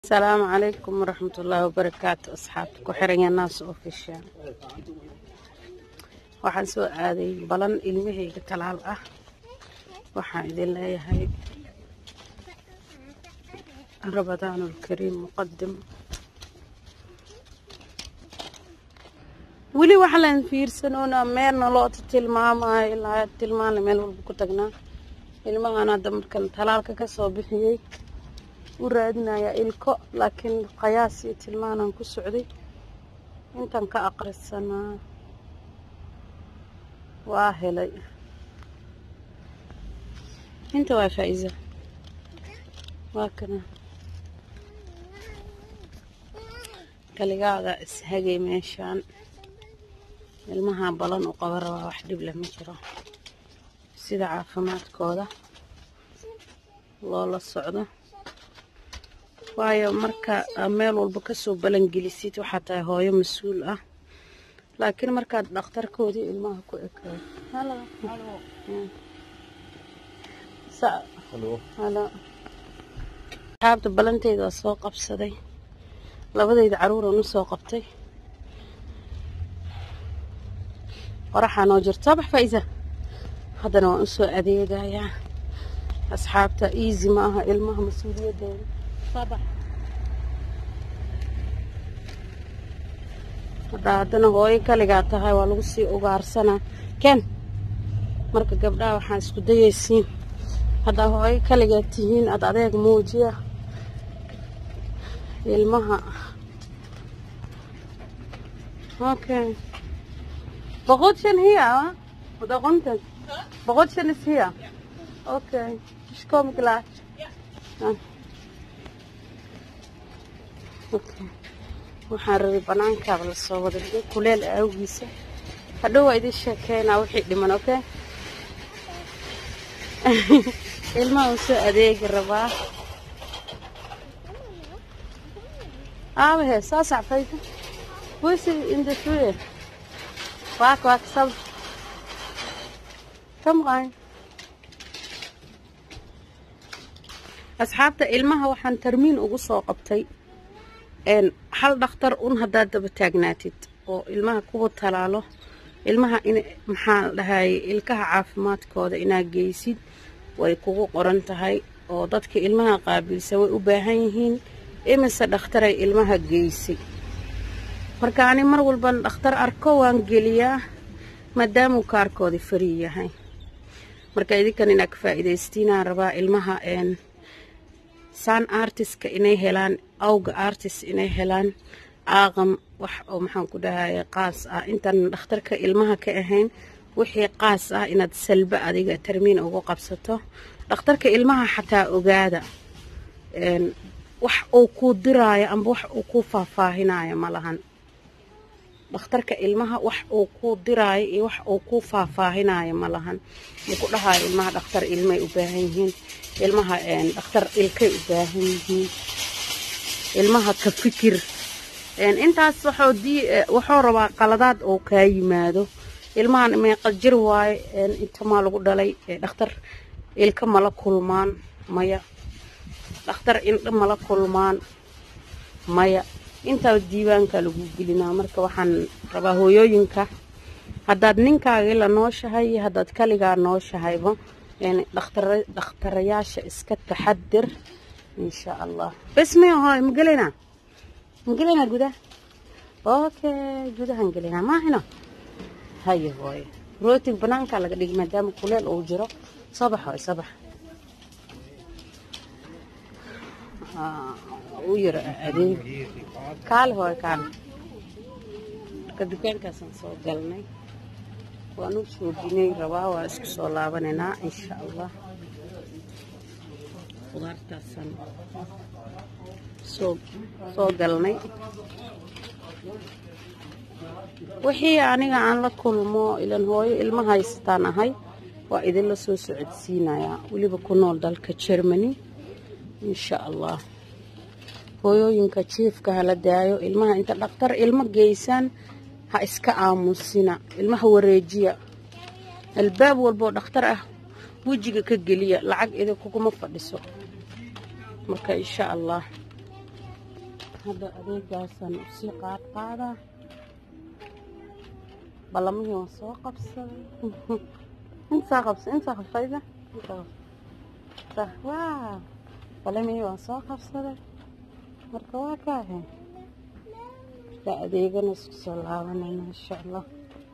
asalaamu calaykum waraxmat ullaahi wabarakaatu asxaabta ku xiranya naas ofishaal waxaan soo aaday balan ilmahayga talaal ah waxaan idin leeyahay ramadaanulkariim muqadim weli waxa laan fiirsanoona meelna loo tilmaamayo ilaa tilmaanle meel walba ku tagnaa ilmahan hadda markan talaalka ka soo bixiyey u raadinayaa ilko laakiin qayaas iyo tilmaanaan ku socday intan ka aqrisanaa waa helay inta waa faa'iisa waa kana kaligaada ishagay meeshaan ilmaha balan u qaba rabaa wax dhib leh ma jiro sida caafimaadkooda loola socdo waayo marka meel walba kasoo balangelisid waxaa tahay hooyo mas-uul ah laakiin markaad dhakhtarkoodii ilmaha ku ekaado asxaabta balanteyda waa soo qabsaday labadayda caruuran u soo qabtay qoraxaa noo jirto soo bax faa'iisa haddana waan usoo adeegayaa asxaabta easy ma aha ilmaha mas-uuliyadooda haddaa haddana hooyo kaligaa tahay waa lagu sii ugaarsanaa ken marka gabdhaha waxaan isku dayaysiin haddaa hooyo kaligaa tihiin ad adeeg muujiya ilmaha okay boqolshan hiya oder runter boqolshan is hier okay ich komme gleich waxaan rabay banaankaaba lasoo wada dhigay kuleel awgiisa hadhow waa idin sheekeynaa wixii dhiman okay ilmaha u soo adeegi rabaa aabahe soo sacfaysa wisi indasuye waak waak sab kamqayn asxaabta ilmaha waxaan tarmiin ugu soo qabtay hal dhakhtar un haddaad daba taagnaatid oo ilmaha kuwa talaalo ilmaha in maxaa la dhahaye ilkaha caafimaadkooda inaad geysid way kugu qoran tahay oo dadka ilmaha qaabilsa way u baahan yihiin imise dhakhtaray ilmaha geysay marka ani mar walban dhakhtar arko waan geliyaa maadaamuu kaarkooda farii yahay marka idinkan inaad ka faa'iidaystiinaan rabaa ilmaha saan artiska inay helaan awga artist inay helaan aaqam wax oo maxaan ku dhahaya qaas ah intaan dhakhtarka ilmaha ka ahayn wixii qaas ah inaad salbe adiga tarmiin ugu qabsato dhakhtarka ilmaha xataa ogaada wax uu kuu diraayo amba wax uu kuu faahfaahinayo ma lahan dhakhtarka ilmaha wax uu kuu diraayo iyo wax uu kuu faahfaahinayo ma lahan muku dhahayo ilmaha dhakhtar ilmay u baahan yihiin ilmaha dhakhtar ilkay u baahan yihiin ilmaha ka fikir intaas waxuu rabaa qaladaad oo kaa yimaado ilmahan meeqa jir waaye intamaa lagu dhalay dhakhtar ilka mala kulmaan maya dhakhtar indho mala kulmaan maya intaa diiwaanka lagu gelinaa marka waxaan rabaa hooyooyinka haddaad ninkaagii la nooshahay iyo haddaad kaligaa nooshahayba dhakhtarayaasha iska taxadir insha allah bes maya hooy ma gelinaa ma gelinaa gudaha okay gudahan gelinaa maahino haye hooye rootig banaankaa laga dhigi maadaama kuleel uu jiro soo bax hooy soo bax u yaro adeeg kaale hooy kaale marka dukaankaasaan soo galnay waan u shoobinay rabaa waa isku soo laabanaynaa insha allah qudaartaasaan soo soo galnay wixii aniga aan la kulmo ilan hooyo ilma haysataan ahay waa idinla soo socodsiinayaa weliba ku nool dalka germany insha allah hooyooyinka jiifka hala daayo ilmaha inta dhakhtar ilmo geysaan ha iska aamusina ilmaha wareejiya albaab walboo dhakhtar ah wejiga ka geliya lacag idinkuguma fadhiso marka insha allah hadda adeegaasaan usii qaad qaadaa ballamihii waan soo qabsaday intaa qabsa intaa qabsayda intaa qabsa waa ballamihii waan soo qabsaday marka waa kaahe marka adeegana isku soo laabanayna insha allah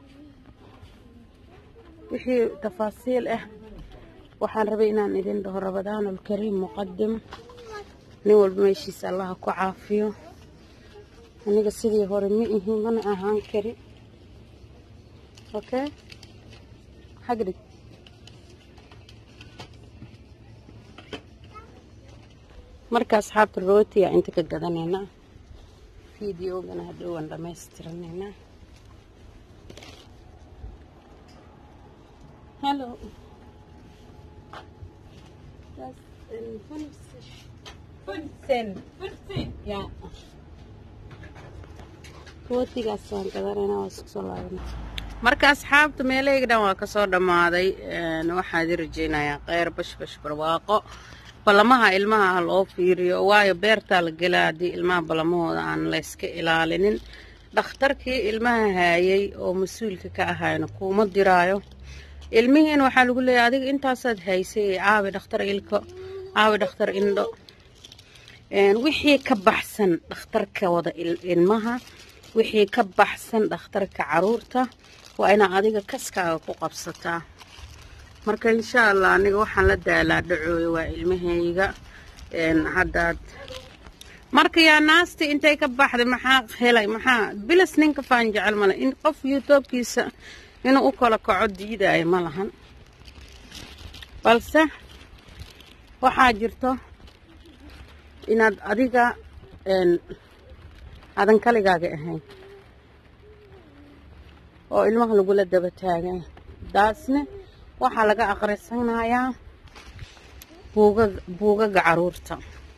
wixii tafaasiil ah waxaan rabay inaan idin dhaho rabadaan alkariim muqadim nin walba meeshiisa allaha ku caafiyo aniga sidii hore ma ihi mana ahaan kari okay xagdhig marka asxaabta rootiya inta ka gadanaynaa fideogana hadhowaan dhammaystiranaynaa hello ya rootigaas waan gadanaynaa waa isku soo laabana marka asxaabta meelahayga dhan waa kasoo dhammaaday waxaad i rajeynayaa kheyr bashbash barwaaqo ballamaha ilmaha ha loo fiiriyo waayo beertaa la gelaa haddii ilmaha ballamahooda aan layska ilaalinin dhakhtarkii ilmaha haayay oo mas-uulka ka ahayna kuuma diraayo ilmihiina waxaa lagu leeyahay adiga intaasaad haysay caawi dhakhtar ilko caawi dhakhtar indho wixii ka baxsan dhakhtarka wada ilmaha wixii ka baxsan dhakhtarka caruurta waa inaa adiga kaskaaga ku qabsataa marka insha allah aniga waxaan la daalaa dhacooyo waa ilmahayga haddaad marka yaa naasti intay ka baxday maxaa helay maxaa bilas ninka faan jecel male in qof youtubkiisa inuu u kala kaco diidaayo ma lahan balse waxaa jirto inaad adiga aadan kaligaaga ahayn oo ilmaha lagula daba taagay daasne waxaa laga aqrisanayaa buuga buugaga caruurta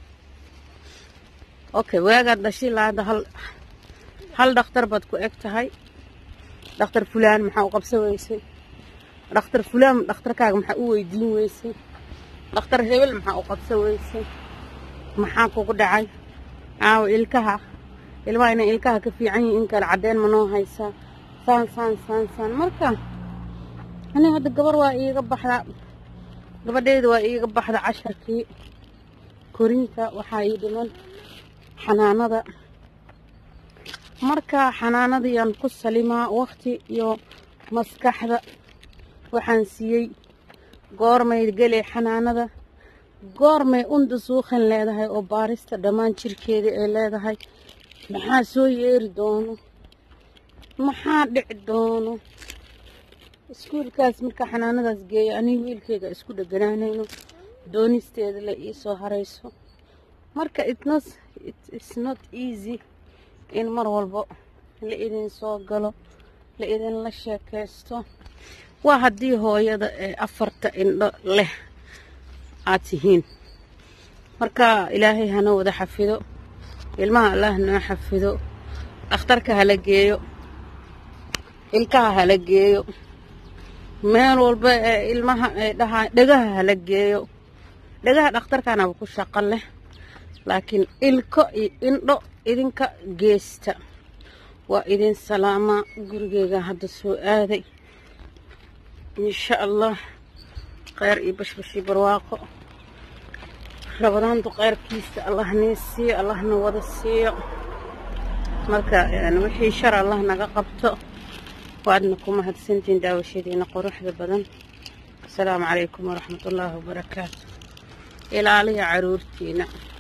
okay waagaad dhashii laada hal hal dhakhtar baad ku eg tahay dhakhtar fulaan maxaa u qabsan weysay dhakhtar fulaan dhakhtarkaaga maxaa u weydiin weysay dhakhtar hebel maxaa u qabsan weysay maxaa kugu dhacay caawa ilkaha ilmaha inay ilkaha ka fiican yihiin in kale caddeen ma noo haysaa saan saan saan saan marka ani hadda gabar waa iiga baxda gabadheyda waa iiga baxda casharkii korinka waxaa ii dhiman xanaanada marka xanaanadayaan ku salimaa waqti iyo maskaxda waxaan siiyey goormay gelay xanaanada goormay unda suuqan leedahay oo baarista dhammaan jirkeeda ay leedahay maxaa soo yeeri doono maxaa dhici doono iskuulkaas marka xanaanadaas geeya aniga wiilkeyga isku dheganaanayno doonisteeda la ii soo harayso marka its not easy in mar walbo la idin soo galo la idinla sheekaysto waa haddii hooyada ee afarta indho leh aad tihiin marka ilaahay hana wada xafido ilmaha allah noo xafido dhakhtarka hala geeyo ilkaha hala geeyo meel walba ee ilmaha ay dhahaa dhegaha hala geeyo dhegaha dhakhtarkanaba ku shaqo leh laakiin ilko iyo indho idinka geesta waa idin salaamaa gurigeyga hadda soo aaday insha allah kheyr iyo bashbashii barwaaqo rabadaantu kheyrkiisa allah nii siiyo allahna wada siiyo marka wixii shar allah naga qabto waadna ku mahadsantiin daawashadiina quruxda badan asalaamu calaykum waraxmat ullaahi wabarakaatu ilaaliya caruurtiina